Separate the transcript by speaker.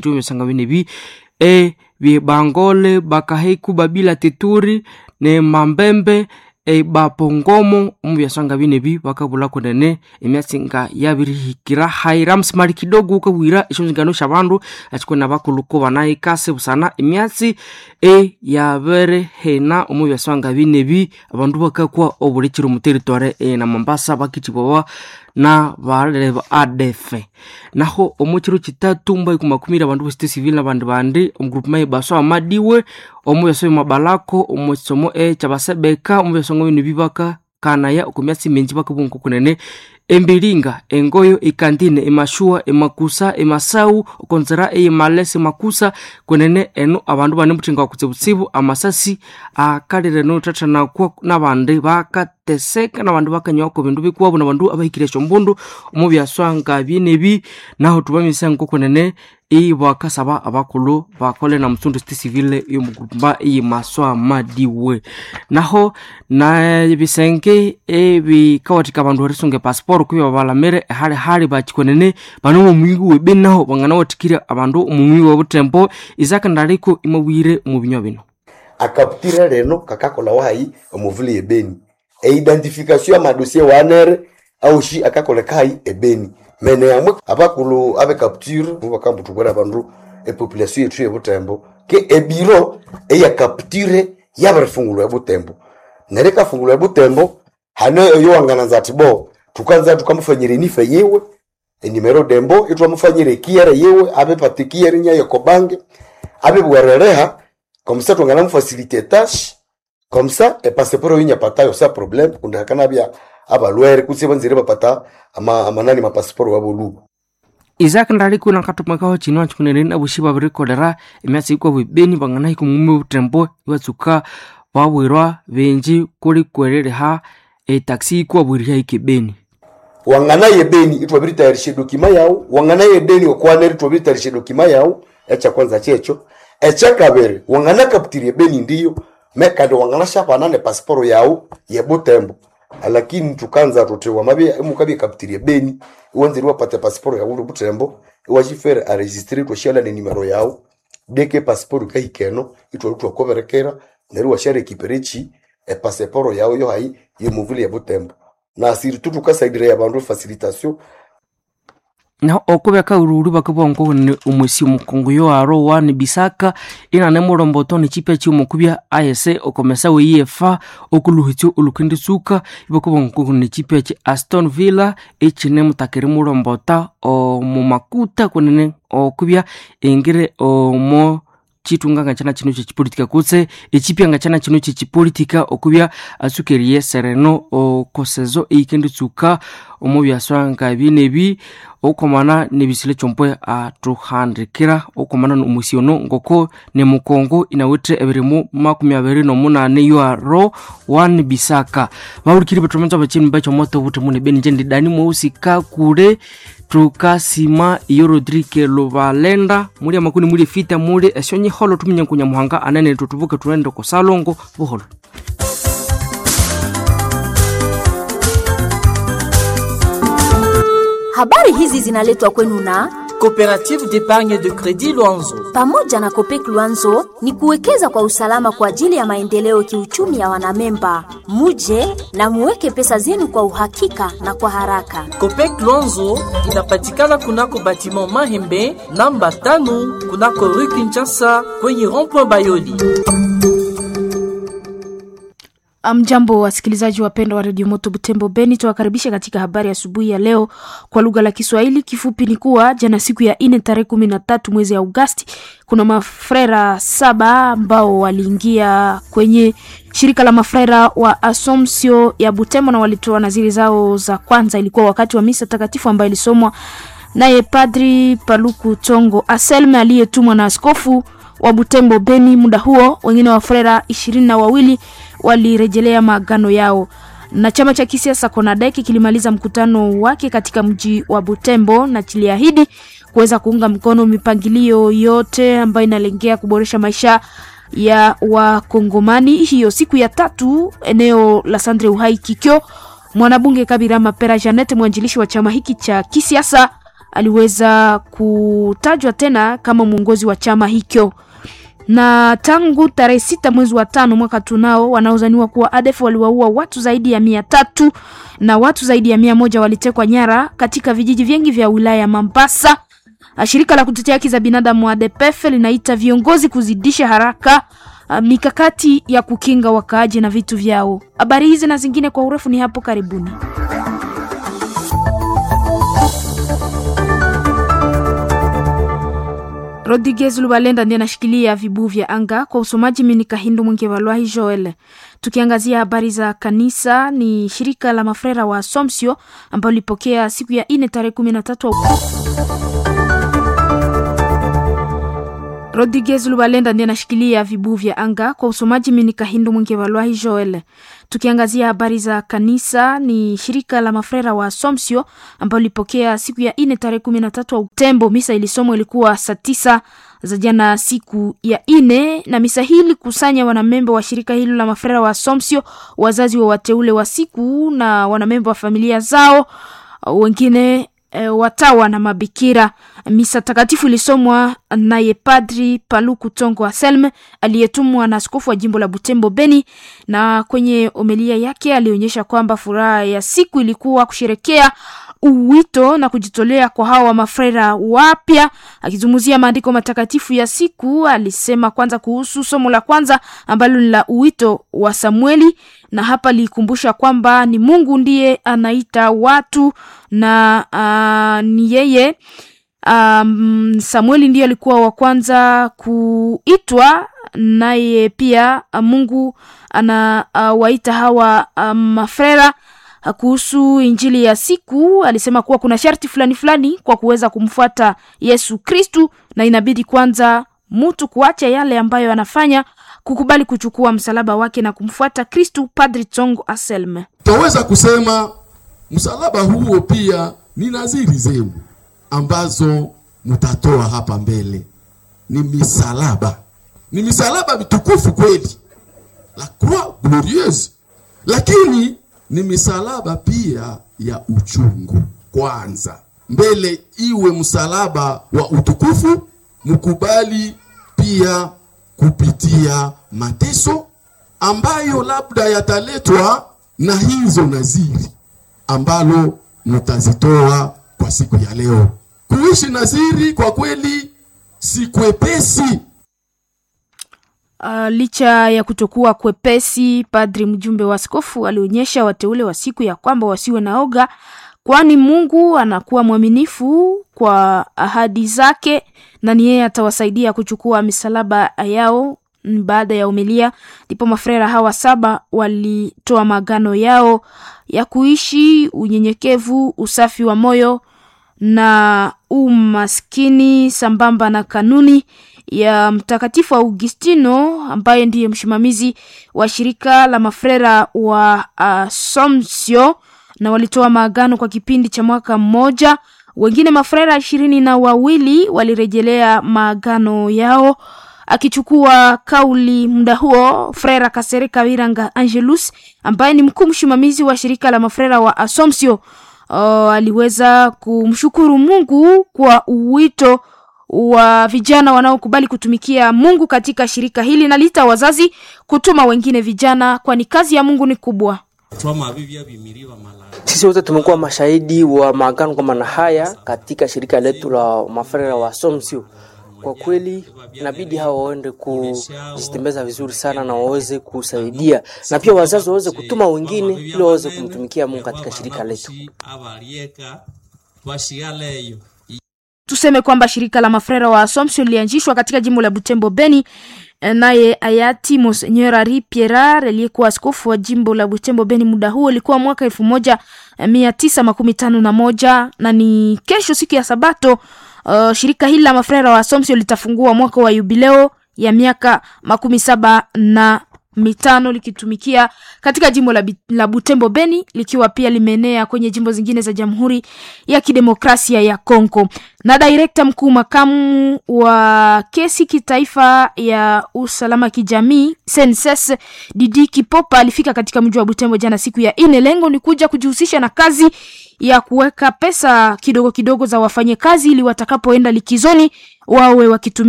Speaker 1: tio byasanga bine bi e bibangole bakaheku babila teturi ne mambembe e bapongomo omu byasanga bine bi bakabula kunene emyatsi nga yabirihikira haira msimali kidogo ukabwira eshonzingano sha bandu achikwena bakuluko banayikase busana emyatsi e yabere hena omu byasanga bine bi abandu bakakwa obulikiro mu territory e na Mombasa bakitibwa na balele ba ADF naho omukiro kitatu mbai kumakumira abandu besite civil na bandu bandi omugrupu mai baso amadiwe omu byaso mabalako omu kisomo e kyabasebeka omu byasongo bino bibaka kanaya okumyatsi minji bakabunko kunene embilinga engoyo ikandine emashua emakusa emasau okonzera eyimalese makusa kunene eno abandu bane muthinga wakutsibutsibu amasasi akalire nothathanakwa nabandi bakateseka nabandi bakanyawako bindu bikuwabo nabandu abahikire esyombundu omu byaswanga byenebi naho tubamisango kunene ibakasaba abakulu bakole na msundu sti civile yomugumba iyimaswa madiwe naho na bisenge ebikawathika abandu erisunga epasiporo kubi babalamire ehali hali bakikwenene bano omumwingi webeni naho banganawathikire abandu omumwingi webutembo isakandaliko imabwire omu binywa bino
Speaker 2: akaputira leno kakakola wahayi omuvuli ebeni eidentification amadosie wanere aushi akakoleka hayi ebeni mene yamwe abakulu abe capture bakambutubwera abandu epopulation yethu yebutembo ke ebiro eya capture yabirifungulwa ebutembo nere kafungulwa ebutembo hane oyo wangananza ati bo tukanza tukamufanyira enifa yewe enimero dembo itwamufanyira ekiere yewe abe pati kiere nyayo kobange abe bwerereha komsa twangana mufasilitetage komsa epasiporo yinyapatayo sa problem kundi hakana bya abalwere kutse banzire bapata ama, amanani mapasiporo waboluba
Speaker 1: isaac ndaliko nakatumakaho chino achikunene nabushi babirikolera emyatsi ikwa bwibeni banganahika omume butembo ibatsuka babwirwa benji kuli kwerereha etaxi ikwa bwiriha ikebeni
Speaker 2: wangana yebeni itwabiritayarisha dokima yawu wangana yedeni okwaneri twabiritayarisha dokima yawu echa kwanza checho echa kabere wangana kaputiri ebeni ndiyo mekandi wangana shapana ne pasiporo yawu yebutembo lakini tukanza tuti wamabe mukabe kaputiri ebeni iwanziri wapate pasiporo yawu butembo iwachifere aregistre twashala ne nimero yawu deke pasiporo kahikeno itwali twakoberekera neri washare ekiperechi epasiporo yawu yo hayi yomuvuli yebutembo na siritu tukasaidira ya bandu facilitation
Speaker 1: naho okubya kaururu bakabongo kunene omwesi omukongo yo aro wani bisaka inane mulomboto nechipya chiomukubya ayese okomesa weiyefa okuluhitsyo olukenditsuka ibakabongo kunene chipya chi aston villa echine mutakiri mulombota omumakuta kunene okubya engire omo chitunganga chana chino chechipolitika kutse echipyanga chana chino chechipolitika okubya atsukeriye sereno okosezo eikenditsuka omu byaswanga binebi okomana nebisile chompwe atuhandikira okomana nomusi ono ngoko nemukongo inawithe ebirimu makumi abiri nomunane yoaro wan bisaka bahulikiri batomenza bachini bachomoto buti mune beni nje ndidani mweusika kule tukasima iyo rodrike lubalenda muli amakuni muli fita muli esyonyi holo tuminya nkunya muhanga anene tutubuke tuende kusalongo buholo
Speaker 3: Habari hizi zinaletwa kwenu na
Speaker 4: Coopérative d'épargne de crédit Luanzo.
Speaker 3: pamoja na Kopek Luanzo ni kuwekeza kwa usalama kwa ajili ya maendeleo kiuchumi ya wanamemba. Muje na muweke pesa zenu kwa uhakika na kwa haraka.
Speaker 4: Copec Luanzo inapatikana kunako batiment Mahembe namba tano kunako rue Kinshasa kwenye rond-point Bayoli.
Speaker 5: Mjambo wasikilizaji wapendwa wa redio Moto Butembo Beni, tuwakaribisha katika habari ya asubuhi ya leo kwa lugha la Kiswahili. Kifupi ni kuwa jana siku ya ine tarehe kumi na tatu mwezi ya Agosti, kuna mafrera saba ambao waliingia kwenye shirika la mafrera wa Asomsio ya Butembo na walitoa naziri zao za kwanza. Ilikuwa wakati wa misa takatifu ambayo ilisomwa naye Padri Paluku Tongo Aselme aliyetumwa na askofu wa Butembo Beni. Muda huo wengine wa frera ishirini na wawili walirejelea maagano yao na chama cha kisiasa Konadeki kilimaliza mkutano wake katika mji wa Butembo na kiliahidi kuweza kuunga mkono mipangilio yote ambayo inalengea kuboresha maisha ya Wakongomani. Hiyo siku ya tatu eneo la Sandre Uhai Kikyo, mwanabunge Kabira Mapera Janet, mwanjilishi wa chama hiki cha kisiasa aliweza kutajwa tena kama mwongozi wa chama hicho na tangu tarehe sita mwezi wa tano mwaka tunao wanaozaniwa kuwa ADF waliwaua watu zaidi ya mia tatu na watu zaidi ya mia moja walitekwa nyara katika vijiji vingi vya wilaya ya Mombasa. Shirika la kutetea haki za binadamu ADPF linaita viongozi kuzidisha haraka uh, mikakati ya kukinga wakaaji na vitu vyao. Habari hizi na zingine kwa urefu ni hapo karibuni. Rodriguez Lubalenda ndiye anashikilia vibuu vya anga kwa usomaji. Mimi ni Kahindu Mwingi Walwahi Joel. Tukiangazia habari za kanisa, ni shirika la mafrera wa Assumption ambalo lilipokea siku ya ine tarehe kumi na tatu Rodriguez Lubalenda ndiye anashikilia vibuu vya anga kwa usomaji. Mimi ni Kahindu Mwingi Walwahi Joel. Tukiangazia habari za kanisa, ni shirika la mafrera wa Assumption ambalo lilipokea siku ya ine tarehe kumi na tatu Tembo. Misa ilisomwa ilikuwa saa tisa za jana siku ya ine, na misa hii ilikusanya wanamemba wa shirika hilo la mafrera wa Assumption, wazazi wa wateule wa siku na wanamemba wa familia zao, wengine E, watawa na mabikira. Misa takatifu ilisomwa naye Padri Paluku Tongo Anselme aliyetumwa na askofu wa jimbo la Butembo Beni, na kwenye omelia yake alionyesha kwamba furaha ya siku ilikuwa kusherekea uwito na kujitolea kwa hawa mafrera wapya. Akizungumzia maandiko matakatifu ya siku, alisema kwanza kuhusu somo la kwanza ambalo ni la uwito wa Samueli, na hapa likumbusha kwamba ni Mungu ndiye anaita watu na uh, ni yeye um, Samueli ndiye alikuwa wa kwanza kuitwa, naye pia Mungu anawaita uh, hawa uh, mafrera kuhusu injili ya siku alisema kuwa kuna sharti fulani fulani kwa kuweza kumfuata Yesu Kristu, na inabidi kwanza mtu kuacha yale ambayo anafanya, kukubali kuchukua msalaba wake na kumfuata Kristu. Padri Tongo Anselme:
Speaker 6: Twaweza kusema msalaba huo pia ni naziri zenu ambazo mtatoa hapa mbele, ni misalaba, ni misalaba mitukufu kweli, la croix glorieuse, lakini ni misalaba pia ya uchungu. Kwanza mbele iwe msalaba wa utukufu, mkubali pia kupitia mateso ambayo labda yataletwa na hizo naziri ambalo mtazitoa kwa siku ya leo. Kuishi naziri kwa kweli si kwepesi.
Speaker 5: Uh, licha ya kutokuwa kwepesi, padri mjumbe wa askofu alionyesha wateule wa siku ya kwamba wasiwe na oga, kwani Mungu anakuwa mwaminifu kwa ahadi zake na ni yeye atawasaidia kuchukua misalaba yao. Baada ya umilia, ndipo mafrera hawa saba walitoa maagano yao ya kuishi unyenyekevu, usafi wa moyo na umaskini sambamba na kanuni ya Mtakatifu Augustino ambaye ndiye msimamizi wa shirika la mafrera wa Assumption, na walitoa maagano kwa kipindi cha mwaka mmoja. Wengine mafrera ishirini na wawili walirejelea maagano yao. Akichukua kauli muda huo, frera Kasereka Wiranga Angelus ambaye ni mkuu msimamizi wa shirika la mafrera wa Assumption uh, aliweza kumshukuru Mungu kwa wito wa vijana wanaokubali kutumikia Mungu katika shirika hili na lita wazazi kutuma wengine vijana, kwani kazi ya Mungu ni kubwa.
Speaker 1: Sisi wote tumekuwa mashahidi wa maagano kama na haya katika shirika letu la mafrera wa Assumption. Kwa kweli inabidi hawa waende kujitembeza vizuri sana na waweze kusaidia, na pia wazazi waweze kutuma wengine ili waweze kumtumikia Mungu katika shirika letu.
Speaker 5: Tuseme kwamba shirika la mafrera wa Assumption lilianzishwa katika jimbo la Butembo Beni, naye hayati Monseigneur Ari Pierre aliyekuwa askofu wa jimbo la Butembo Beni muda huo ilikuwa mwaka elfu moja mia tisa makumi tano na moja na ni kesho siku ya Sabato. Uh, shirika hili la mafrera wa Assumption litafungua mwaka wa yubileo ya miaka makumi saba na mitano likitumikia katika jimbo la, Bi- la Butembo Beni likiwa pia limeenea kwenye jimbo zingine za Jamhuri ya Kidemokrasia ya Kongo. Na direkta mkuu makamu wa kesi kitaifa ya usalama kijamii Senses Didi Kipopa alifika katika mji wa Butembo jana siku ya ine. Lengo ni kuja kujihusisha na kazi ya kuweka pesa kidogo kidogo za wafanyakazi ili watakapoenda likizoni wawe wakitumia